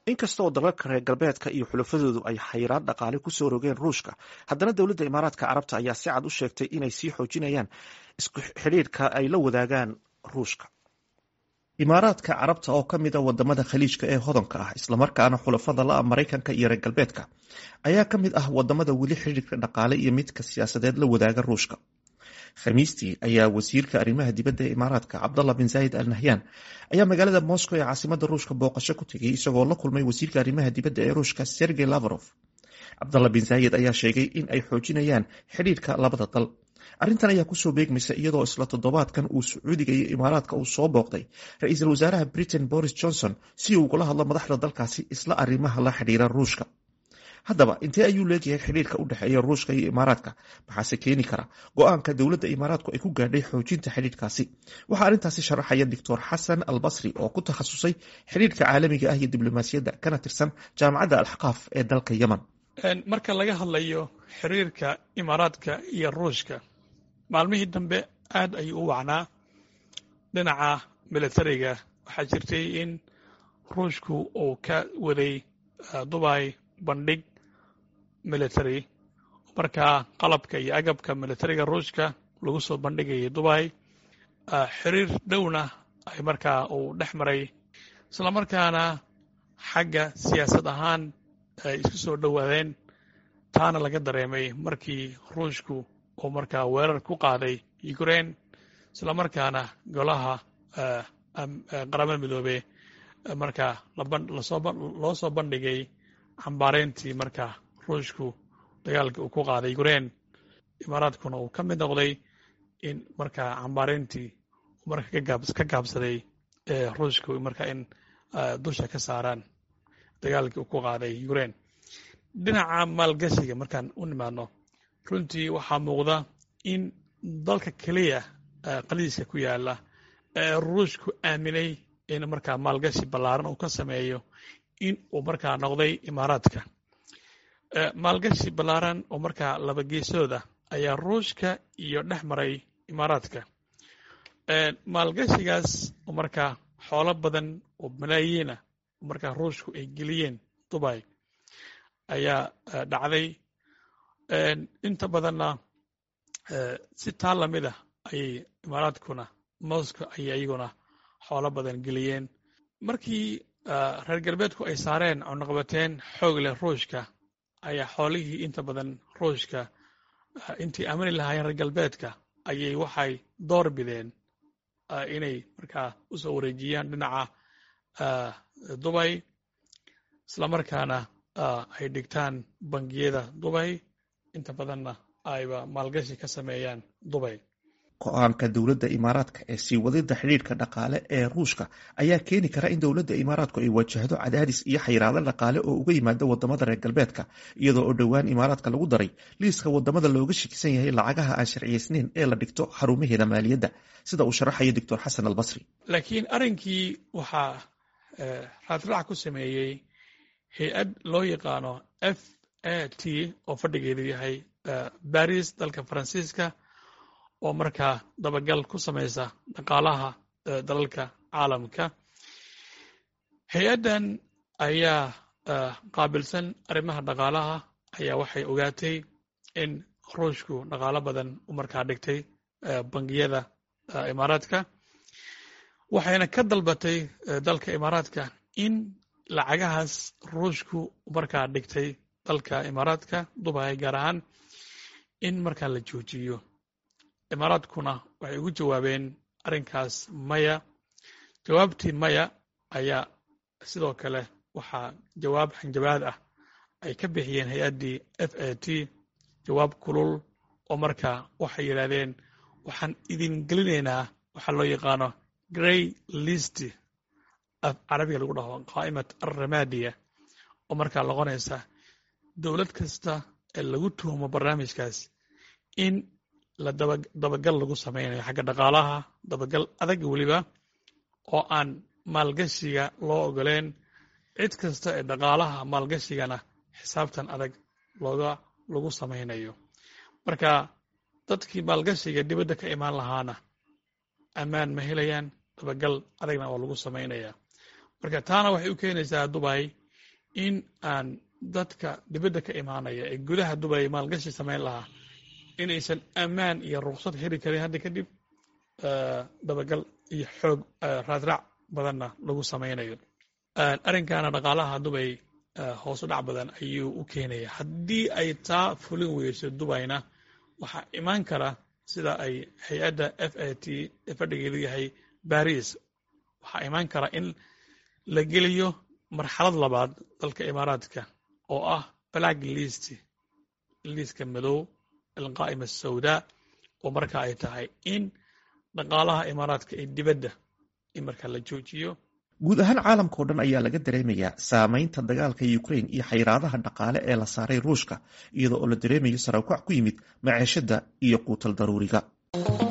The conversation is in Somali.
inkasta oo dalalka reer galbeedka iyo xulafadoodu ay xayiraad dhaqaale kusoo rogeen ruushka haddana dowladda imaaraadka carabta ayaa si cad u sheegtay inay sii xoojinayaan isku xidhiirka ay la wadaagaan ruushka imaaraadka carabta oo ka mid a wadamada khaliijka ee hodanka ah islamarkaana xulafada la-a maraykanka iyo reer galbeedka ayaa ka mid ah wadamada weli xidhiirka dhaqaale iyo midka siyaasadeed la wadaaga ruushka khamiistii ayaa wasiirka arrimaha dibadda ee imaaraadka cabdallah bin zaayid al nahyan ayaa magaalada moscow ee caasimada ruushka booqasho ku tegay isagoo la kulmay wasiirka arrimaha dibadda ee ruushka sergey lavrov cabdallah bin zaayid ayaa sheegay in ay xoojinayaan xidhiirka labada dal arrintan ayaa kusoo beegmaysa iyadoo isla toddobaadkan uu sacuudiga iyo imaaraadka uu soo booqday ra-iisul wasaaraha britain boris johnson si uu ugula hadlo madaxda dalkaasi isla arrimaha la xidhiira ruushka haddaba intee ayuu leeyahay xidhiirka u dhexeeya ruushka iyo imaaraadka maxaase keeni kara go-aanka dowladda imaaraadku ay ku gaadhay xoojinta xidhiirkaasi waxaa arrintaasi sharaxaya doctor xasan al basri oo ku takhasusay xidhiirka caalamiga ah iyo diblomaasiyadda kana tirsan jaamacadda alxaqaaf ee dalka yemen marka laga hadlayo xiriirka imaaraadka iyo ruushka maalmihii dambe aad ayuu u wacnaa dhinaca militariga waxaa jirtay in ruushku uu ka waday dubay bandhig military markaa qalabka iyo agabka militariga ruushka lagu soo bandhigayay dubay xiriir dhowna ay markaa uu dhex maray isla markaana xagga siyaasad ahaan ay isku soo dhowaadeen taana laga dareemay markii ruushku uu markaa weerar ku qaaday ukraine isla markaana golaha qaramada midoobe markaa loo soo bandhigay cambaarayntii markaa ruushku dagaalkii uu ku qaaday ukraine imaaraadkuna uu ka mid noqday in markaa cambaarayntii marka ka gaabsaday ruushku markaa in dusha ka saaraan dagaalkii uu ku qaaday ukraine dhinaca maalgashiga markaan u nimaadno runtii waxaa muuqda in dalka keliya qaliiska ku yaala ee ruushku aaminay in markaa maalgashi ballaaran uu ka sameeyo in uu markaa noqday imaaraadka maalgashi ballaaran oo markaa laba geesooda ayaa ruushka iyo dhex maray imaaraadka maalgashigaas oo markaa xoolo badan oo malaayiina oo markaa ruushku ay geliyeen dubay ayaa dhacday inta badanna si taa lamid ah ayay imaaraadkuna moscow ayay iyaguna xoolo badan geliyeen markii reer galbeedku ay saareen cunaqabateen xoog leh ruushka ayaa xoolihii inta badan ruushka intii aamini lahaayeen reer galbeedka ayay waxay door bideen inay markaa u soo wareejiyaan dhinaca dubay isla markaana ay dhigtaan bangiyada dubay inta badanna ayba maalgashi ka sameeyaan dubay go-aanka dowladda imaaraadka ee sii wadida xidhiirka dhaqaale ee ruushka ayaa keeni kara in dowladda imaaraadku ay wajahdo cadaadis iyo xayiraado dhaqaale oo uga yimaada wadamada reer galbeedka iyadoo oo dhowaan imaaraadka lagu daray liiska wadamada looga shakisan yahay lacagaha aan sharciyeysneyn ee la dhigto xarumaheeda maaliyadda sida uu sharaxayo doctor xasan al basri laakiin arrinkii waxaa raadraac ku sameeyey hay-ad loo yaqaano f a t oo fadhigeedu yahay baris dalka faransiiska oo markaa dabagal ku samaysa dhaqaalaha dalalka caalamka hay-addan ayaa qaabilsan arrimaha dhaqaalaha ayaa waxay ogaatay in ruushku dhaqaalo badan u markaa dhigtay bangiyada imaaraadka waxayna ka dalbatay dalka imaaraadka in lacagahaas ruushku markaa dhigtay dalka imaaraadka dubay gaar ahaan in markaa la joojiyo imaaraadkuna waxay ugu jawaabeen arrinkaas maya jawaabtii maya ayaa sidoo kale waxaa jawaab xanjabaad ah ay ka bixiyeen hay-addii f a t jawaab kulul oo markaa waxay yidhaahdeen waxaan idin gelinaynaa waxaa loo yaqaano grey list af carabiga lagu dhaho qaa'imat alramadiya oo markaa noqonaysa dowlad kasta ee lagu tuhumo barnaamijkaas in la dabagal lagu samaynayo xagga dhaqaalaha dabagal adag weliba oo aan maalgashiga loo ogoleen cid kasta ee dhaqaalaha maalgashigana xisaabtan adag looga lagu samaynayo marka dadkii maalgashiga dibadda ka imaan lahaana ammaan ma helayaan dabagal adagna oo lagu samaynaya marka taana waxay u keenaysaa dubay in aan dadka dibadda ka imaanaya ee gudaha dubay maalgashi samayn lahaa inaysan ammaan iyo ruksad heli karin hadda kadib dabagal iyo xoog raadraac badanna lagu samaynayo arrinkaana dhaqaalaha dubay hoosu dhac badan ayuu u keenaya haddii ay taa fulin weyso dubayna waxaa imaan kara sida ay hay-adda f a t fadhigeedu yahay baris waxaa imaan kara in la geliyo marxalad labaad dalka imaaraadka oo ah black list liiska madow alqaa'ima asawdaa oo marka ay tahay in dhaqaalaha imaaraadka ee dibadda in markaa la joojiyo guud ahaan caalamka o dhan ayaa laga dareemayaa saameynta dagaalka ukrain iyo xayiraadaha dhaqaale ee la saaray ruushka iyadoo oo la dareemayo sarawkac ku yimid maceeshada iyo quutal daruuriga